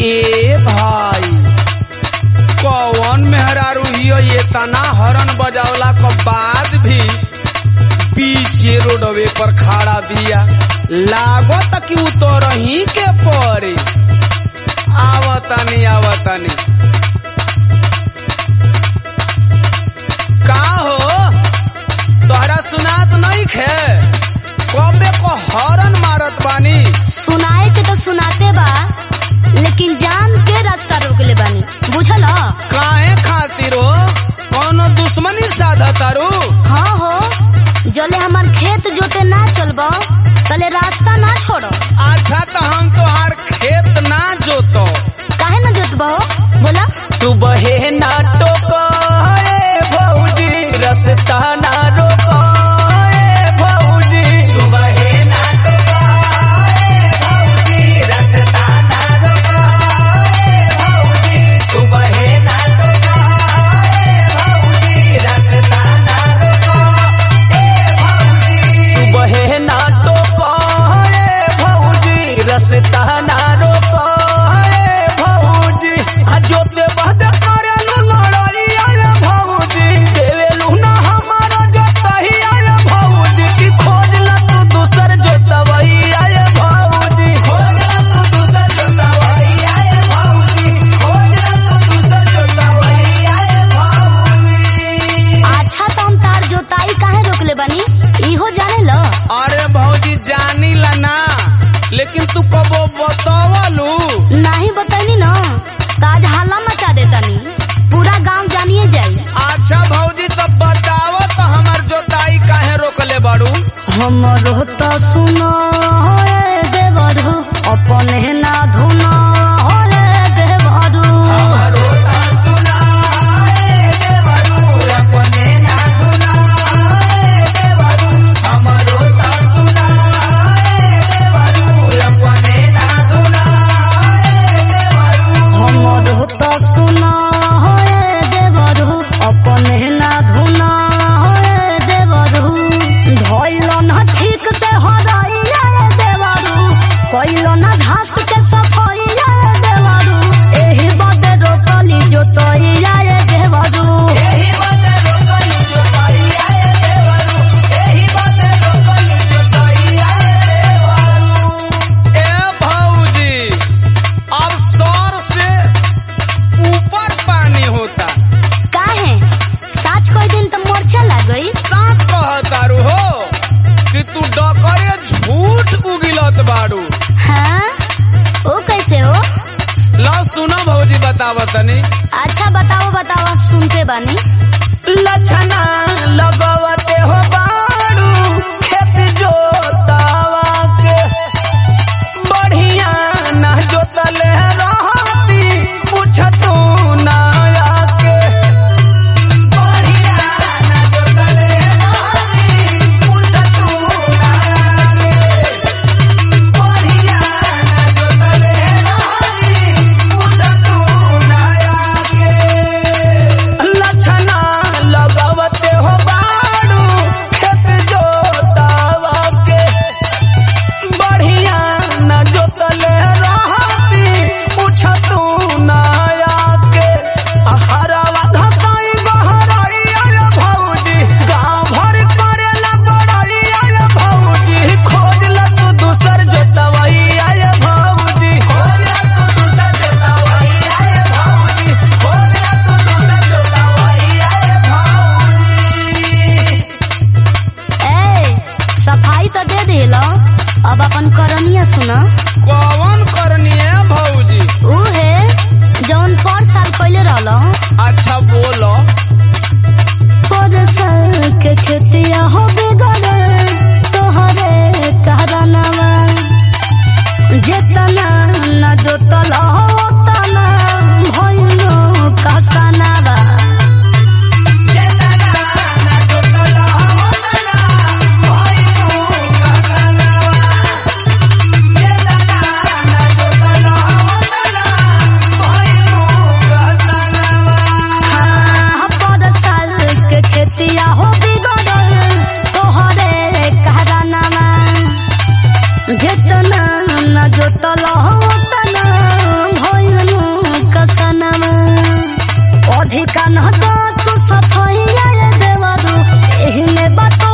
ए भाई कौन मेहरारू हियो ये तना हरन बजावला के बाद भी पीछे रोडवे पर खड़ा बिया लागत कि उतरही के पड़े आवतानी आवतानी का हो तोहरा सुनात नहीं खे कबे को हरन मारत बानी सुनाए के तो सुनाते बा लेकिन जान के रास्ता रोकले बानी बुझल ह? काहे खातिर हो कौनो दुश्मनी साधा तारू हाँ हो जले हमार खेत जोते ना चलबो तले रास्ता ना छोड़ो अच्छा तो हम तोहार खेत ना जोतो काहे ना जोतबो बोला तू बहे ना टोको ए भौजी रस्ता ना रोको ए भौजी तू बहे ना टोको ए भौजी रस्ता ना रोको ए भौजी तू बहे ना टोको ए भौजी रस्ता ना रोको ए भौजी तू बहे ना टोको ए भौजी रस्ता ना रोको ए भौजी आ जोते बहद करेलु लड़ाई आए भौजी देवेलु ना हमारा जोतही आए भौजी की खोज ला तू दूसर जोतवई आए भौजी खोज ला तू दूसर जोतवई आए भौजी खोज ला तू दूसर जोतवई आए भौजी अच्छा तो हम तार जोताई काहे रोकले बानी इहो जाने लो अरे भौजी जानी ला ना लेकिन तू कबो बतावलू नहीं बताइनी न काज हाला मचा देतानी पूरा गांव जानिए जाई अच्छा भौजी तो बताओ तो हमार जोताई काहे रोकले बाड़ू हमरो तो सुनो हे देवरू अपने ना धुनो हे देवरू हमरो तो सुनो हे देवरू अपने ना धुनो हे देवरू धइलो ना ठीक से हराइया रे देवरू कइलो ना घास के सफाइया रे देवरू एही बदे रोकली जोतइया रे देवरू ए भौजी अब सर से ऊपर पानी होता काहे साच कोई दिन तो मोर्चा लग गई साथ कहतारू हो कि तू डकरे झूठ उगिलत बाड़ू हाँ ओ कैसे हो लो सुनो भौजी बतावतनी अच्छा बताओ बताओ सुनते बानी लछना लगवते हो बाड़ू खेत जोतावा के बढ़िया ना जोतले रहती पूछतू ना आके बढ़िया ना जोतले रहती पूछतू ना आके बढ़िया ना जोतले रहती पूछतू ना आके लछना लगवते हो बाड़ू खेत जोतावा के बढ़िया न जोतले रहती पूछतू ना आके हरावा घसाई बहराई आय भौजी गाँव भर करेला बड़ाई आय भौजी खोज ल तू दूसर जोतवई आय भौजी खोज ल तू दूसर जोतवई आय भौजी खोज ल तू दूसर जोतवई आय भौजी ए सफाई तो दे दिलो अब अपन करनिया सुना कौन करनी है भौजी ऊ है जौन पर साल पहले रहलो अच्छा बोलो पर साल के खेतिया हो बिगड़े तोहरे कहरनवा जेतना न जोतल ओतना भइलो कहकनवा हाँ, पर साल के खेतिया हो बिगड़ल तोहरे कहरनवा जेतना न जोतल तना भइलनु कसनमा अधिका न तो तू सफैया रे देवरू एही में बात